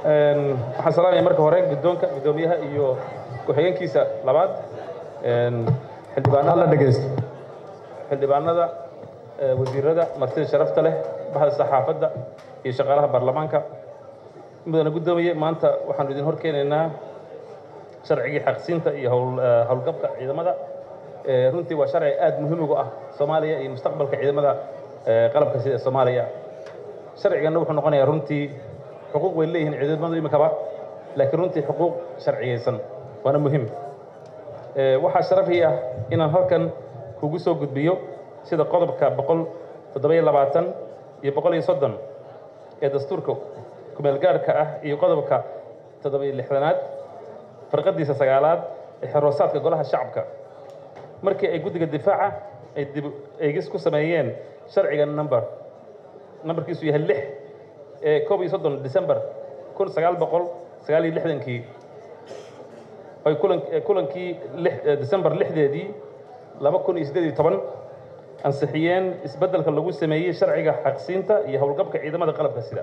waxaan salaamaya marka hore guddoonka guddoomiyaha iyo ku-xigeenkiisa labaad xildhibaanada dhegeysto xildhibaanada wasiirada martida sharafta leh baxda saxaafadda iyo shaqaalaha baarlamaanka mudana guddoomiye maanta waxaanu idin hor keenaynaa sharcigii xaqsiinta iyo howlgabka ciidamada runtii waa sharci aad muhiim ugu ah soomaaliya iyo mustaqbalka ciidamada qalabka sida soomaaliya sharciganna wuxuu noqonayaa runtii xuquuq way leeyihiin ciidamadu iminkaba laakiin runtii xuquuq sharciyeysan waana muhiim waxaa sharafii ah inaan halkan kugu soo gudbiyo sida qodobka boqol toddoba-iyo labaatan iyo boqol iyo soddon ee dastuurka kumeelgaarhka ah iyo qodobka toddoba-iyo lixdanaad farqadiisa sagaalaad ee xeroosaadka golaha shacabka markii ay guddiga difaaca ay dib eegis ku sameeyeen sharciga number nambarkiisu yahay lix ee koob iyo soddon december kun sagaal boqol sagaal iyo lixdankii ay kulan kulankii december lixdeedii laba kun iyo siddeed iyo toban ansixiyeen isbeddelka lagu sameeyey sharciga xaqsiinta iyo howlgabka ciidamada qalabka sida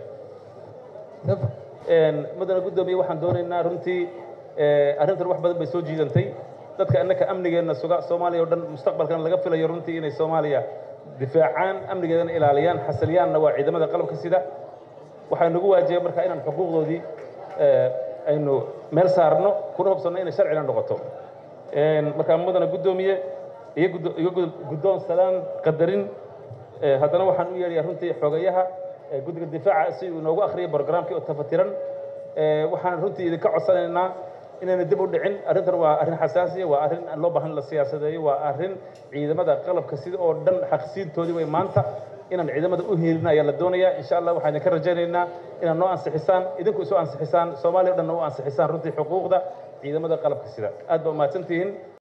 mudana guddoomiye waxaan doonaynaa runtii arrintan wax badan bay soo jiidantay dadka innaka amnigeenna suga soomaaliya o dhan mustaqbalkan laga filayo runtii inay soomaaliya difaacaan amnigeedana ilaaliyaan xasiliyaanna waa ciidamada qalabka sida waxaa nagu waajiba markaa inaan xuquuqdoodii aynu meel saarno kuna hubsanno inay sharcina noqoto markaa mudana guddoomiye iyo guddoon salaan qadarin haddana waxaan u yeedhayaa runtii xogayaha guddiga difaaca si uu inoogu akhriyay brogramkii oo tafatiran waxaan runtii idinka codsanaynaa inayna dib u dhicin arrintan waa arrin xasaasiya waa arrin aan loo baahan la siyaasadeeyo waa arrin ciidamada qalabka sida oo dhan xaqsiintoodii way maanta inaan ciidamada u hiilina ayaa la doonayaa insha allah waxaan idinka rajaynaynaa inaad noo ansixisaan idinku isu ansixisaan soomaaliya o dhanna u ansixisaan runtii xuquuqda ciidamada qalabka sida aad baa umahadsantihiin